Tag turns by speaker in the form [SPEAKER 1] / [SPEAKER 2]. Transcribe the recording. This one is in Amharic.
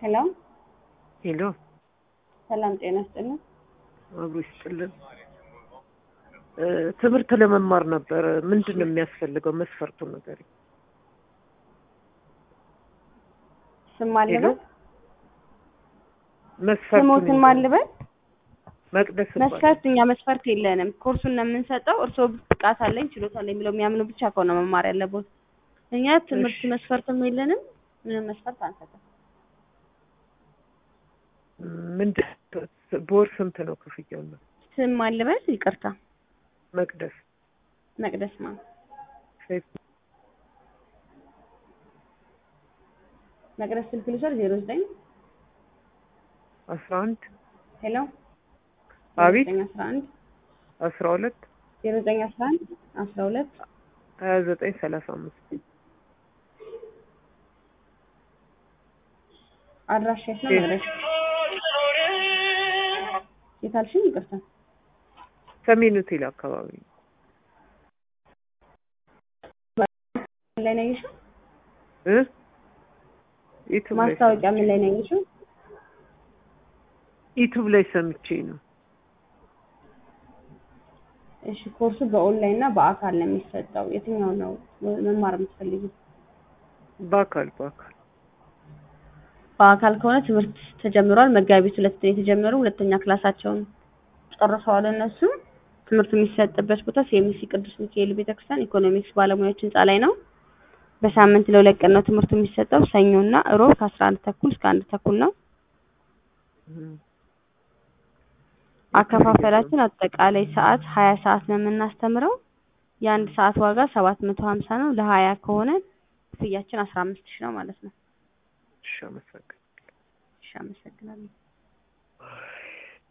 [SPEAKER 1] ሄሎ
[SPEAKER 2] ሄሎ
[SPEAKER 1] ሰላም ጤና ይስጥልን።
[SPEAKER 2] አብሮ ይስጥልን። እ ትምህርት ለመማር ነበር። ምንድን ነው የሚያስፈልገው? መስፈርቱን ነገር
[SPEAKER 1] ስም ማልበል
[SPEAKER 2] መስፈርቱን
[SPEAKER 1] ስሞትን ማልበል
[SPEAKER 2] መቅደስ ይባላል።
[SPEAKER 1] መስፈርት እኛ መስፈርት የለንም። ኮርሱን ነው የምንሰጠው። እርስዎ ብቃት አለኝ ችሎታ አለኝ ብለው የሚያምኑ ብቻ ከሆነ መማር ያለቦት። እኛ ትምህርት
[SPEAKER 2] እሺ።
[SPEAKER 1] መስፈርትም የለንም። ምንም መስፈርት አንሰጥም።
[SPEAKER 2] ምንድን በወር ስንት ነው ክፍያው? ነው
[SPEAKER 1] ስም ማልበል ይቅርታ፣
[SPEAKER 2] መቅደስ
[SPEAKER 1] መቅደስ ማ
[SPEAKER 2] ሰይፍ
[SPEAKER 1] መቅደስ ስልክ ልውሰድ ዜሮ ዘጠኝ
[SPEAKER 2] አስራ አንድ
[SPEAKER 1] ሄሎ
[SPEAKER 2] አቤት
[SPEAKER 1] ዘጠኝ አስራ አንድ
[SPEAKER 2] አስራ ሁለት
[SPEAKER 1] ዜሮ ዘጠኝ አስራ አንድ አስራ ሁለት
[SPEAKER 2] ሀያ ዘጠኝ ሰላሳ አምስት
[SPEAKER 1] አድራሻ የት ነው? መቅደስ የት አልሽኝ? ይቅርታ
[SPEAKER 2] ሰሜን ሆቴል አካባቢ ነው።
[SPEAKER 1] ምን ላይ ነው ያየሽው?
[SPEAKER 2] እ ዩቱብ ላይ
[SPEAKER 1] ማስታወቂያ ምን ላይ ነው ያየሽው?
[SPEAKER 2] ዩቱብ ላይ ሰምቼ ነው።
[SPEAKER 1] እሺ ኮርሱ በኦንላይን እና በአካል ነው የሚሰጠው። የትኛው ነው መማር የምትፈልጊው?
[SPEAKER 2] በአካል በአካል
[SPEAKER 1] በአካል ከሆነ ትምህርት ተጀምሯል። መጋቢት ሁለት ነው የተጀመሩ። ሁለተኛ ክላሳቸውን ጨርሰዋል። እነሱ ትምህርቱ የሚሰጥበት ቦታ ሲኤምሲ ቅዱስ ሚካኤል ቤተክርስቲያን ኢኮኖሚክስ ባለሙያዎች ህንጻ ላይ ነው። በሳምንት ለሁለት ቀን ነው ትምህርቱ የሚሰጠው። ሰኞና እሮብ ከአስራ አንድ ተኩል እስከ አንድ ተኩል ነው።
[SPEAKER 2] እም።
[SPEAKER 1] አከፋፈላችን አጠቃላይ ሰዓት ሀያ ሰዓት ነው የምናስተምረው። የአንድ ሰዓት ዋጋ ሰባት መቶ ሀምሳ ነው። ለሀያ ከሆነ ክፍያችን አስራ አምስት ሺህ ነው ማለት ነው።
[SPEAKER 2] እሺ አመሰግናለሁ።
[SPEAKER 1] እሺ አመሰግናለሁ።